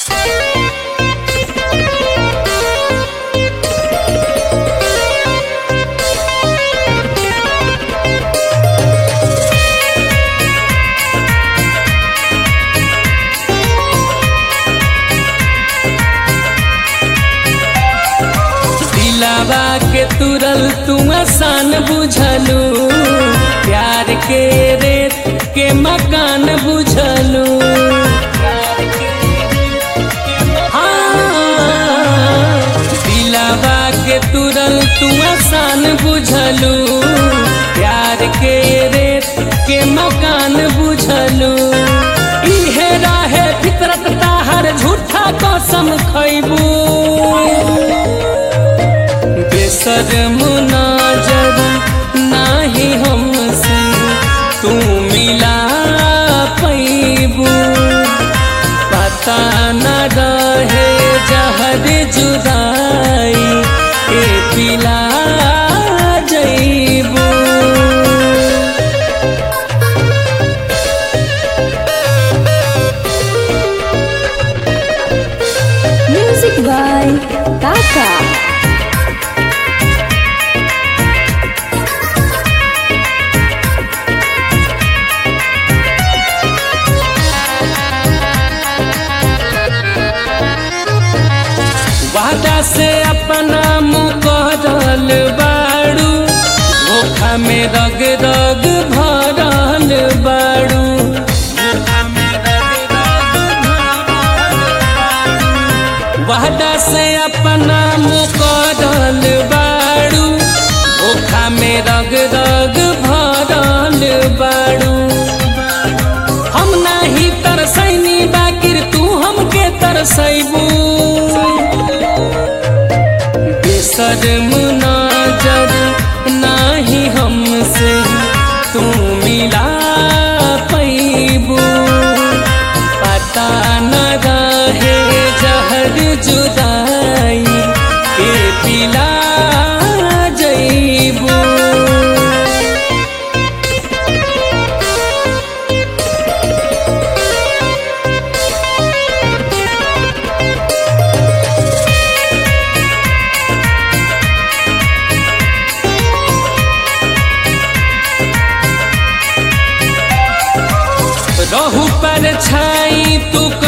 दिलावा के तुरल तू आसान बुझलू प्यार के रेत के मकान बुझलू हाँ, दिलावा के तुरल तू आसान बुझलू प्यार के रेत के मकान बुझलू इहे राहे फितरत ताहर झूठा कसम खैबू बेसरम नाजर नाही हमसे तू मिला पैबू पता न रहे जहर जुदाई के पिला जैबू Music by Kaka. वादा से अपना मुकरल बाड़ू धोखा में रग रग भरल बाड़ू वादा से अपना मुकरल बाड़ू धोखा में रग रग भरल बाड़ू हम नाही तरसैनी बाकिर तू हमके तरसैबू बेसरम नाजर नाही हमसे तू मिला पैबू पता न रहे जहर जुदाई के पिला जैबू रहू पर छाई तू